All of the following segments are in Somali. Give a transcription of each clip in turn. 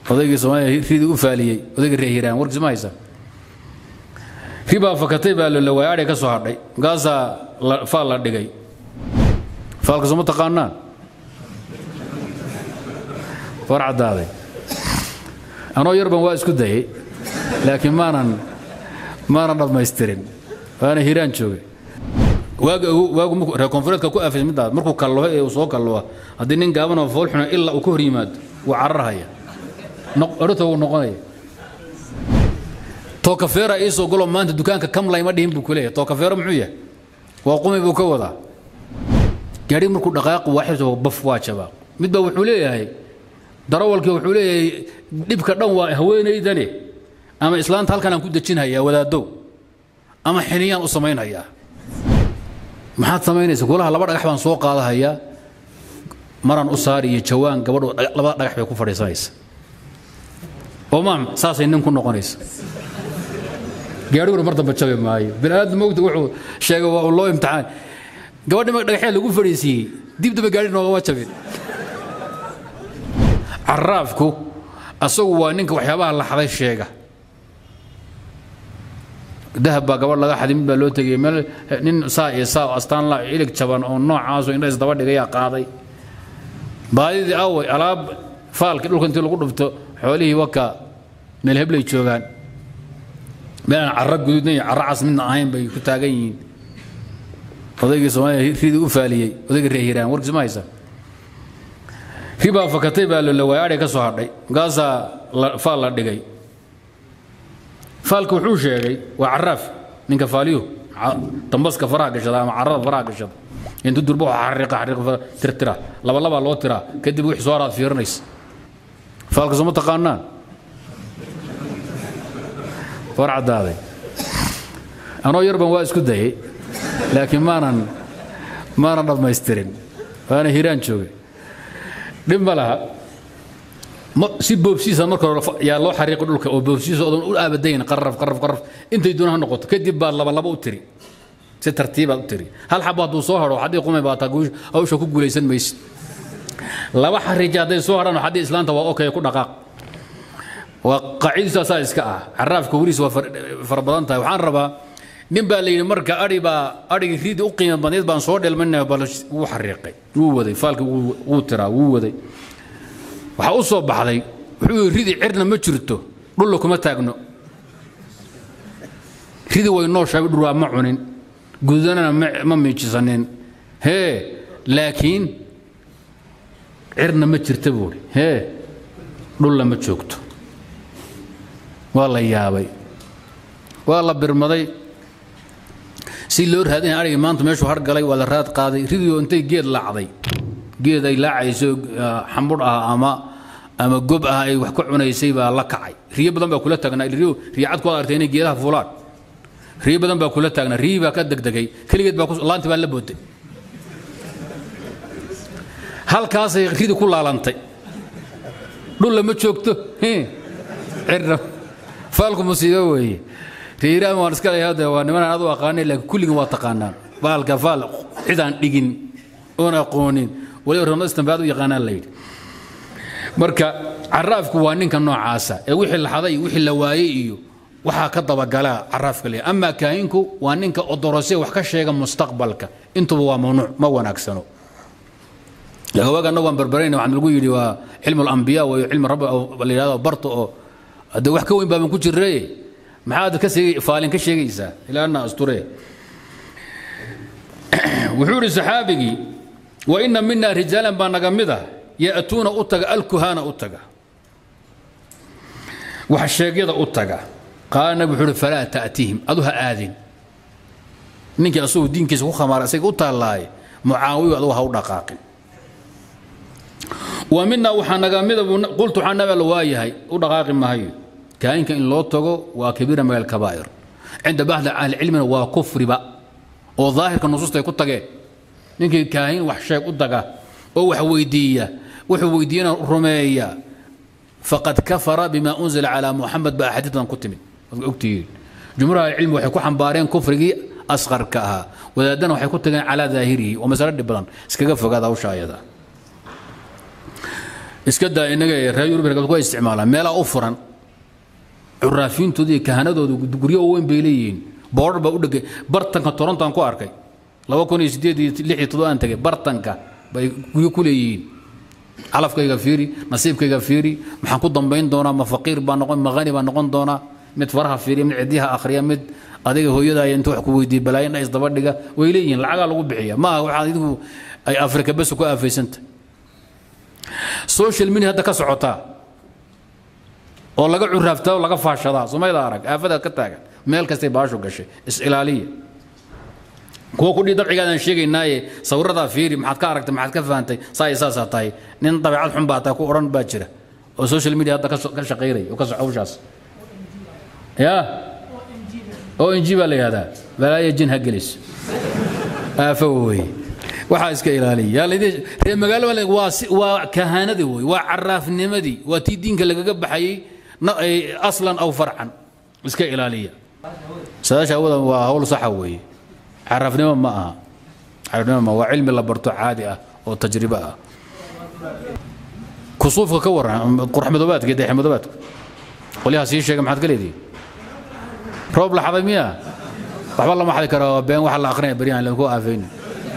odaygii soomaaliya ridii u faaliyey odaygii reer hiiraan warkiis ma haysa ribaa fakatay baa la waayay adhay ka soo hadhay markaasaa faal la dhigay faalka sooma taqaanaan war caddaaday anoo yarban waa isku dayay laakiin maanan maanan dhammaystirin waana hiiraan joogay waaga waagu markuu reer koonfureedka ku aafisay midaas markuu kalloho ee uu soo kalloha haddii nin gaaban oo fool xuna ilaa uu ka hor yimaado wuu cararhaya orota wuu noqonaya tookafeera iisoo golo maanta dukaanka kamlay ma dhihin buu ku leeyahay tookafeero muxuu yahay waa qumi buu ka wadaa gaadhi markuu dhaqaaqu waaxibta baf waa jabaa midbaa wuxuu leeyahay darawalkii wuxuu leeyahay dhibka dhan waa haweenaydane ama islaanta halkan aan ku dejinhayaa wadaadow ama xiniyaan u samaynhayaa maxaad samaynaysa golaha laba dhagax baan soo qaadahayaa maraan u saari iyo jawaan gabadhu labada dhagax bay ku fadhiisanaysa oo maam saasay nin ku noqonaysa gaadhiguna mar dambe jabi maayo bini'aadam mogta wuxuu sheegay waa loo imtixaan gabadhi marka dhagaxyaa lagu fadhiisiiyey dib dambe gaadhi noogama jabin caraafku asagu waa ninka waxyaabaha la xaday sheega dahab baa gabadh laga xaday mid baa loo tegay meel nin saa iyo saa astaan la ilig jaban oo noocaasoo indha isdaba dhigayaa qaaday baadidii away alaab faalkii dhulka intii lagu dhufto xoolihii waka meel heblay joogaan meel aan carro guduudna iyo carro cas midna ahayn bay ku taagan yihiin odaygii soomaaliya ridii u faaliyey odaygii reer hiiraan warkiis ma haysa ribaa fakatay baa la waayay adhay ka soo hadhay markaasaa faal la dhigay faalka wuxuu sheegay waa caraaf ninka faaliyu dambaska faraha gashada ama carrada faraha gashada intu durba waxa xariiqa xariiqa tirtira laba labaa loo tiraa kadib wixii soo haraad fiirinaysa faalka sooma taqaanaan war caddaaday anoo yarban waa isku dayay laakiin maanan maanan dhammaystirin waana hiiraan joogay dhib ma laha si boobsiisa marka hore yaa loo xariiqi dhulka oo boobsiisa odan u aabadayn qarraf qarraf qarraf intay doona ha noqoto kadib baad laba laba u tiri si tartiibaad u tiri hal xabo hadduu soo hadho haddii qumay baa taa hawsha ku guulaysan maysid laba xariija hadday soo hadhaan haddii islaanta waa okay ku dhaqaaq waa qaacidiisu asaa iska ah caraafka weliis waa fara badan tahay waxaan rabaa nin baa la yidhi marka adhi baa adhigii riidi u qiimo badneed baan soo dhelmanaya bal wuu xariiqay wuu waday faalkii wuu tiraa wuu waday waxaa u soo baxday wuxuu yidhi ridi cirna ma jirto dhulla kuma taagno ridi way nooshahay dhurwaa ma cunin gudanana ma miijisanin hee laakiin cirna ma jirta buuhi hee dhulla ma joogto waa la yaabay waa la birmaday si loo raadinaya arigii maanta meeshuu har galay waa la raad qaaday ridioo intay geed laacday geed ay laacayso xambudh ah ama ama gob ah ay wax ka cunaysay baa la kacay riyo badan baa kula taagnaa riyo riyacad ku artay inay geedaha fuulaan riyo badan baa kula taagnaa riyii baa ka degdegay keligeed baa laanti baa la booday halkaasay ridi ku laalantay dhul lama joogto cirna faalku musiibo weeye riiraan waan iska leeyahay hadda waa niman aan adu aqaanay laakiin kulligan waa taqaanaan baalka faal cidaan dhigin oon aqoonin waliba ramada istambaad u yaqaanaan la yidhi marka caraafku waa ninka noocaasa ee wixii la xaday wixii la waayey iyo waxaa ka dabagalaa caraafka leeyahay amaa kaahinku waa ninka odorose wax ka sheega mustaqbalka intuba waa mamnuuc ma wanaagsano laakiin waaga annagu aan barbarayna waxaan lagu yidhi waa cilmu alambiyaa wayo cilmi rabbi la yidhahdo barto oo hadde wax ka weyn baaban ku jirree maxaad ka sheegay faalin ka sheegaysaa ilaana asture wuxuu yidhi saxaabigii wa ina mina rijaalan baa naga mid ah ya'tuuna u taga alkuhaana u taga wax sheegyada u taga qaala nabi wuxuu uhi falaa ta'tihim adu ha aadin ninkii asagoo diinkiisa ku khamaara isaga u taallaaye mucaawiyo adugu ha u dhaqaaqin wa mina waxaa naga mida qultu waxaa nabi alla waayahay u dhaqaaqi maayo kaahinka in loo tago waa kabiira min alkabaa'ir cinda baxdi ahlicilmina waa kufriba oo daahirka nusuusta ay ku tageen ninkii kaahin wax sheeg u daga oo wax weydiiya wuxuu weydiiyana rumeeya faqad kafara bima unzila calaa muxamed ba axaadiidan ku timid ogtihiin jumhuur ahlicilmi waxay ku xambaareen kufrigii asqarka ahaa wadaadana waxay ku tageen calaa daahirihi oo masalo dhib badan iskaga fogaada hawsha ayada iska daa inaga ee reer yurub ku isticmaalaan meelaha u furan curaafiintooda iyo kahanadooda guryo weyn bay leeyihiin boodhar baa u dhegay bartanka toronto aan ku arkay laba kun iyo sideed iyo lix iyo toddoba aan tegay bartanka bay guryo ku leeyihiin calafkayga fiiri nasiibkayga fiiri maxaan ku dambayn doonaa ma faqiir baa noqon ma hani baa noqon doonaa mid faraha fiiriya mid cidyaha akhriya mid adiga hooyadaaya inta wax ku weydiiya balaayin isdaba dhiga way leeyihiin lacagaa lagu bixiya ma aha waxaad idigu ay afrika bes ku aafaysanta social media hadda ka socotaa oo laga curaaftaa oo laga faashadaa somayda arag aafadaad ka taagan meel kastay baashu gashay is-ilaaliya kuwa kudhii dabcigaadaan sheegaynaaye sawiradaa fiiri maxaad ka aragtay maxaad ka fahantay saa iyo saasaa tahay nin dabeecad xun baa tahay ku odhan baa jira oo social media hadda ka shaqaynaya oo ka soco hawshaas ya o n g baa la yihahdaa balaaya jin ha gelis aafo weye waxaa iska ilaaliya reer magaalo waa waa kahaanadii wey waa caraafnimadii waa tii diinka lagaga baxayey aslan aw farcan iska ilaaliya saadaasha awada waa hawl saxa weeye caraafnimo ma aha caraafnimo ma waa cilmi la barto caadi ah oo tajribo ah kusuufka ka waran qurxmadoobaadka iyo dayaxmadoobaadka qolyaha sii sheega maxaad ka leedihin roob la xaday miya waxba lama xadi karo been waxa la akrinaya beryahan lagu aafayni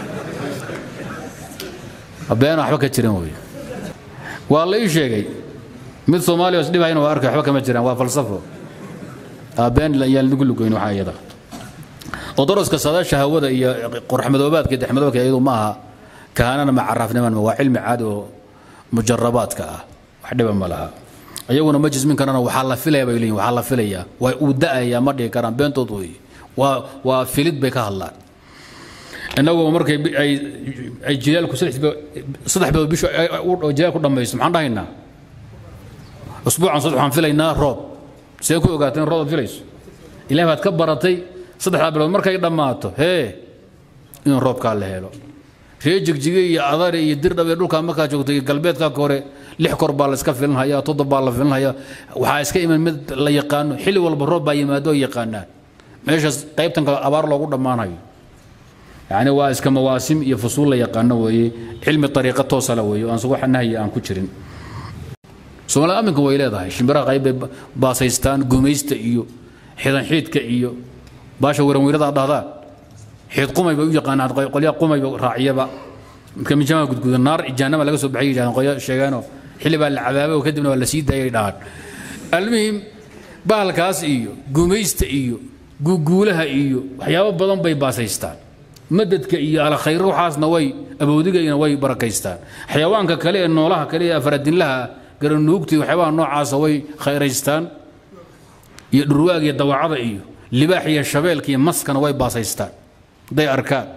been waxba ka jiran wey waa la ii sheegay mid soomaaliya is dhibahayna waa arkay waxba kama jiraan waa falsafo been yaan lagu lugeyn waxaa iyada oo daraska saadaasha hawada iyo qorxmadoobaadka iyo dexmadoobaadka iyadu ma aha kahanana ma caraafniman waa cilmi caadi oo mujarabaadka ah wax dhiba ma laha ayaguna ma jismin karana waxaa la filaya bay leeyihin waxaa la filayaa waa uu da'ayaa ma dhihi karaan beentood wey waa waa filid bay ka hadlaan inagoo markay ay ay jilaalku saddex bilood bishu jilaal ku dhammaysto maxaan dhahaynaa usbuucan saddex waxaan filaynaa roob see ku ogaateen roob aad filayso ilaah baad ka baratay saddexdaa bilood markay dhammaato hee in roobkaa la helo ree jigjige iyo adari iyo dirdhab iyo dhulkaa markaa joogto iyo galbeedkaa hore lix kor baa la iska filinhayaa toddob baa la filinhayaa waxaa iska iman mid la yaqaano xilli walba roob baa yimaado oo yaqaanaan meeshaas qaybtan kale abaar loogu dhammaanayo yani waa iska mawaasim iyo fusuul la yaqaano weeye cilmi ariiqa toosala weeye aan wax nahyi aan ku jirin soomaalida aminka way leedahay shimbiraha qayb bay baasaystaan gumaysta iyo xidan xiidka iyo baasha waranweyrada dhahdaan xiid qumay bay u yaqaanaan qolyaha qumayba raaciyaba midka mijaama gudguda naar jaanama laga soo baxay yidhahdaan qolya sheegeenoo xilli baa la cabaabay oo kadibna waa la sii daayay dhahaan almuhim bahalkaas iyo gumaysta iyo guuguulaha iyo waxyaabo badan bay baasaystaan madadka iyo alkhayr waxaasna way aboodigaina way barakaystaan xayawaanka kale ee noolaha kale ee afaradinlaha garanuugta iyo waxyaabaha noocaasa way khayraystaan iyo dhurwaag iyo dawacada iyo libaax iyo shabeelka iyo maskana way baasaystaan hadday arkaan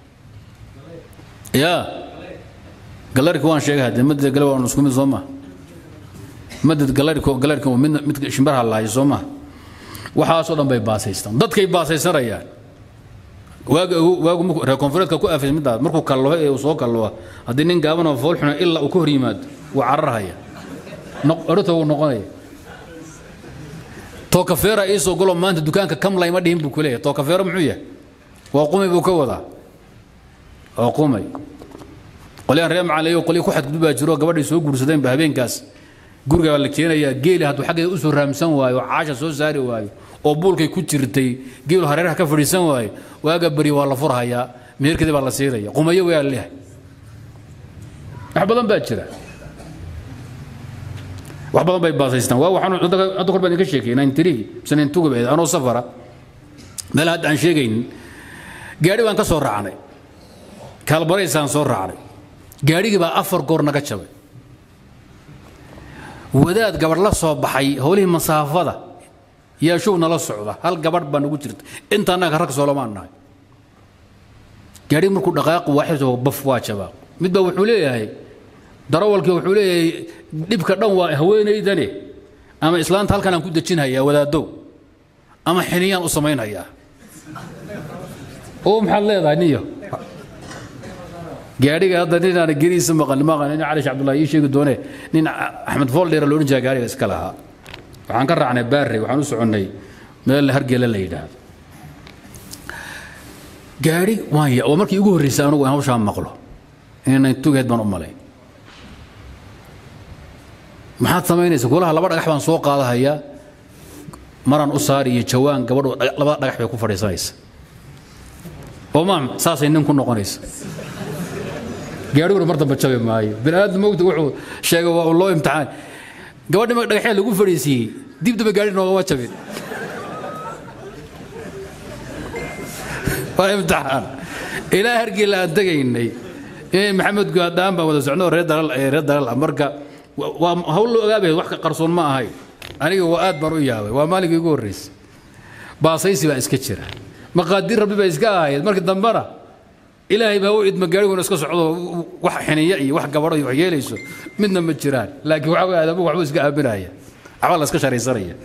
ya galarika waan sheegay hadee madad gale waa isku mid soo maha madad galarika galarika mid mid shimbaraha laayo soo maha waxaasoo dhan bay baasaystaan dadkay baasaysanayaan waaga waagu markuu reer koonfureedka ku aafay midaas markuu kalloho ee uu soo kalloha haddii nin gaaban oo fool xuna ilaa uu ka hor yimaado wuu cararhaya orota wuu noqonaya tookafeera ii soo galo maanta dukaanka kamlay ma dhihin buu ku leeyahay tookafeero muxuu yahay waa qumay buu ka wadaa waa qumay qolyaan reer macalayo qolyo ku xadgudbaa jiro gabadhay soo guursadeenba habeenkaas guriga baa la keenayaa geeli hadduu xaggeeda u soo raamsan waayo caasha soo saari waayo oo buulkay ku jirtay geelu hareeraha ka fadhiisan waayo waaga beri waa la furhayaa meherkeedii baa la siiraya qumayo waa leehay wax badan baa jira wax badan bay baasaystaan waa waxaan hadda kor baan idinka sheekay nine three mise nine two gabeed anoo safara meel hadda aan sheegaynin gaadhi baan ka soo raacnay kaalbaraysaan soo raacnay gaadhigii baa afar goor naga jabay wadaad gabadh la soo baxay howlihii masaafada yaa show nala socda hal gabadh baa nagu jirta inta annaga rag soolomaan nahay gaadhigi markuu dhaqaaqu waaxisoo baf waa jabaa mid baa wuxuu leeyahay darawalkii wuxuu leeyahay dhibka dhan waa haweenaydane ama islaanta halkan aan ku dejinhayaa wadaadow ama xiniyaan u samaynhayaa oo maxaad leedahay niyo gaadhiga hadda ninaan geriisa maqan maqan nin cali cabdullahi ii sheegi doone nin axmed fooldheera loodhan jiraa gaadhiga iska lahaa waxaan ka raacnay baarrey waxaan u soconnay meel hargela la yidhaahdo gaadhi waan ya waa markii ugu horreysay anugu in hawshaa maqlo inay tugeed baan u malay maxaad samaynaysa kulaha laba dhagax baan soo qaadahayaa maraan u saari iyo jawaan gabadhu labada dhagax bay ku fadhiisanaysa oo maam saasay nin ku noqonaysa gaadhiguna mar dambe jabi maayo bini aadam mogta wuxuu sheegay waa loo imtixaan gabadhi marka dhagaxyaa lagu fadhiisiiyey dib dambe gaadhi noogama jabin waa imtixaan ilaa hargeyla aan tegaynay maxamed guadaan baan wada socno reer dalal reer dalal ah marka waa hawl loo ogaabay wax ka qarsoon ma ahay aniga waa aad baan u yaabay waa maalinkii ugu horreysay baasaysi baa iska jira maqaadir rabbi baa iska ahayd markii dambena ilaahay baa u idma gaariguna iska socdo wax xiniya iyo wax gabadho iyo wax yeelayso midna ma jiraan laakiin waxa way aadamuhu waxba iska aaminaya waxba la iska sharaysanaya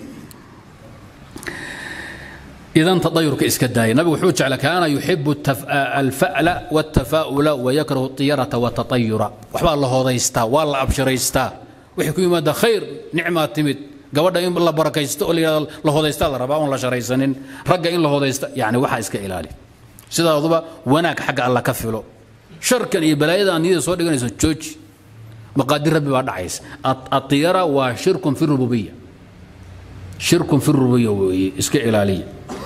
idan tadayurka iska daaya nabigu wuxuu jecla kaana yuxibu alfa'la wاtafaa'ula wayakrahu طiyarata watatayura waxbaa la hodaystaa waa la abshiraystaa wixii ku yimaada khayr nicmaa timid gabadha in la barakaysto oo layidhahdo la hodaystaa la rabaa oon la sharaysanin ragga in la hodaysta yani waxaa iska ilaali sidaaduba wanaag xagga alla ka filo sharkan iyo balaayada aan niyada soo dhiganayso jooji maqaadir rabbi baa dhacaysa atiyara waa shirkun fi rububiya shirkun fi rububiya weeye iska ilaaliya